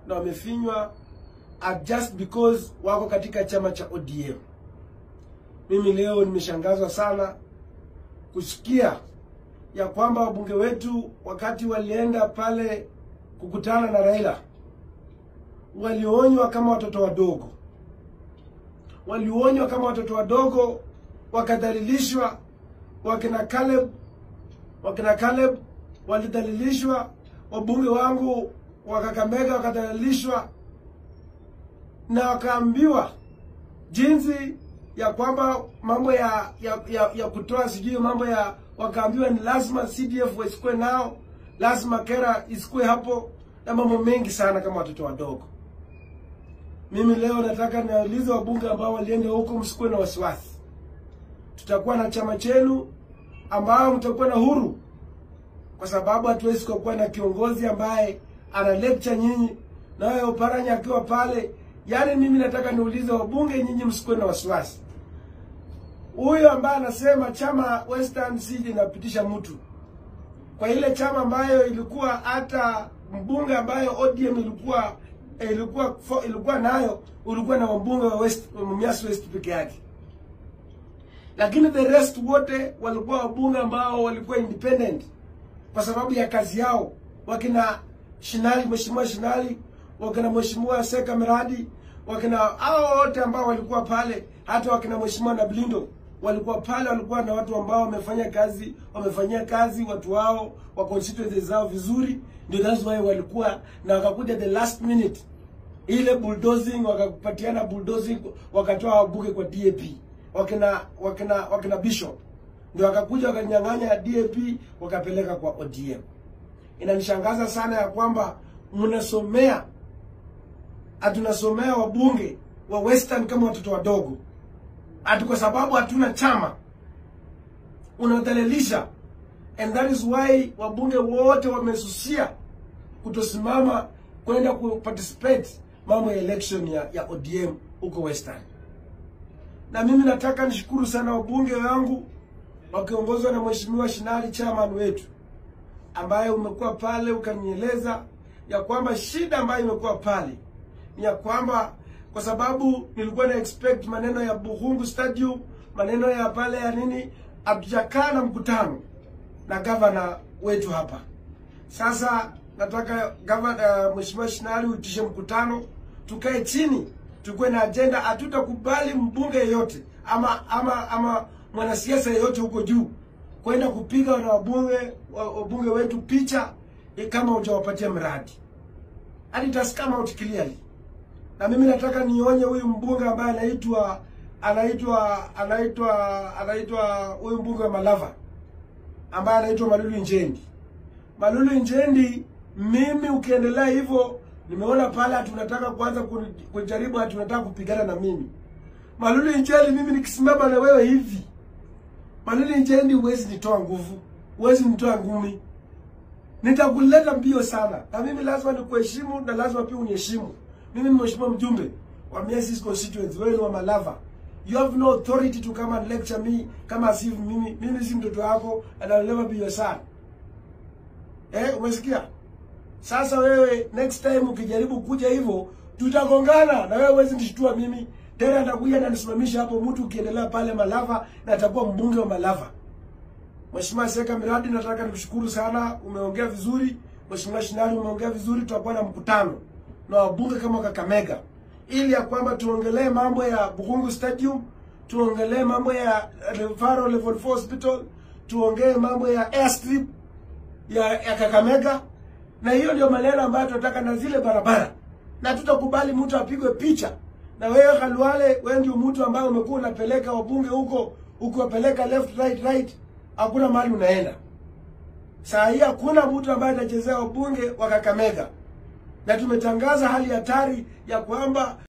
na wamefinywa are just because wako katika chama cha ODM. Mimi leo nimeshangazwa sana kusikia ya kwamba wabunge wetu wakati walienda pale kukutana na Raila walionywa kama watoto wadogo, walionywa kama watoto wadogo, wakadhalilishwa. Wakina Caleb, wakina Caleb walidhalilishwa, wabunge wangu wa Kakamega wakadhalilishwa, na wakaambiwa jinsi ya kwamba mambo ya ya, ya, ya kutoa sijui mambo ya wakaambiwa ni lazima CDF wasikue nao, lazima Kera isikue hapo na mambo mengi sana kama watoto wadogo. Mimi leo nataka niwaulize wabunge ambao walienda huko, msikuwe na wasiwasi. Tutakuwa na chama chenu ambao mtakuwa na huru, kwa sababu hatuwezi kuwa na kiongozi ambaye ana lecture nyinyi na wewe Oparanya akiwa pale. Yaani mimi nataka niulize wabunge, nyinyi msikuwe na wasiwasi. Huyo ambaye anasema chama Western Seed inapitisha mtu kwa ile chama ambayo ilikuwa hata mbunge ambayo ODM ilikuwa eh, ilikuwa fo- ilikuwa nayo ulikuwa na wabunge wa West Mumias West peke yake, lakini the rest wote walikuwa wabunge ambao walikuwa independent kwa sababu ya kazi yao, wakina Shinali, mheshimiwa Shinali, wakina mheshimiwa Seka Miradi, wakina hao wote ambao walikuwa pale, hata wakina mheshimiwa Nablindo walikuwa pale, walikuwa na watu ambao wamefanya kazi, wamefanyia kazi watu wao wa constituencies zao vizuri, ndio that's why walikuwa na wakakuja the last minute ile bulldozing, wakapatiana bulldozing, wakatoa wabunge kwa DAP, wakina wakina wakina Bishop ndio wakakuja wakanyang'anya DAP wakapeleka kwa ODM. Inanishangaza sana ya kwamba mnasomea hatunasomea wabunge wa Western kama watoto wadogo, ati kwa sababu hatuna chama unadhalilisha, and that is why wabunge wote wamesusia kutosimama kwenda kuparticipate mambo ya election ya, ya ODM huko Western. Na mimi nataka nishukuru sana wabunge wangu wakiongozwa na mheshimiwa Shinali chairman wetu, ambaye umekuwa pale ukanieleza ya kwamba shida ambayo imekuwa pale ni ya kwamba kwa sababu nilikuwa na expect maneno ya Buhungu Stadium, maneno ya pale ya nini, hatujakaa na mkutano na gavana wetu hapa. Sasa nataka gavana, uh, mheshimiwa Shinali uitishe mkutano, tukae chini, tukuwe na agenda. Hatutakubali mbunge yeyote ama ama ama mwanasiasa yeyote huko juu kwenda kupiga na wabunge wa- wabunge wetu picha eh, kama hujawapatia mradi. And it has come out clearly. Na mimi nataka nionye huyu mbunge ambaye anaitwa anaitwa anaitwa anaitwa huyu mbunge wa Malava ambaye anaitwa Malulu Njendi. Malulu Njendi, mimi ukiendelea hivyo, nimeona pale tunataka kuanza kuni- kujaribu, ati tunataka kupigana na mimi. Malulu Njendi, mimi nikisimama na wewe hivi, Malulu Njendi, huwezi nitoa nguvu, huwezi nitoa ngumi, nitakuleta mbio sana, na mimi lazima nikuheshimu na lazima pia uniheshimu. Mimi ni mheshimiwa mjumbe wa Miasis constituency, wewe ni wa Malava. You have no authority to come and lecture me kama si mimi. Mimi si mtoto wako and I'll never be your son. Eh, umesikia? Sasa wewe next time ukijaribu kuja hivyo tutagongana na wewe huwezi nishtua mimi. Tena atakuja na nisimamisha hapo mtu ukiendelea pale Malava na atakuwa mbunge wa Malava. Mheshimiwa Seka Miradi, nataka nikushukuru sana, umeongea vizuri. Mheshimiwa Shinali, umeongea vizuri. Tutakuwa na mkutano na wabunge kama Kakamega ili ya kwamba tuongelee mambo ya Bukungu Stadium, tuongelee mambo ya Referral Level 4 Hospital, tuongee mambo ya airstrip ya, ya Kakamega, na hiyo ndio maneno ambayo tunataka, na zile barabara, na tutakubali mtu apigwe picha na wewe Khalwale, wewe ndio mtu ambaye umekuwa unapeleka wabunge huko ukiwapeleka left right right, hakuna mahali unaenda. Saa hii hakuna mtu ambaye atachezea wabunge wa Kakamega, na tumetangaza hali hatari ya kwamba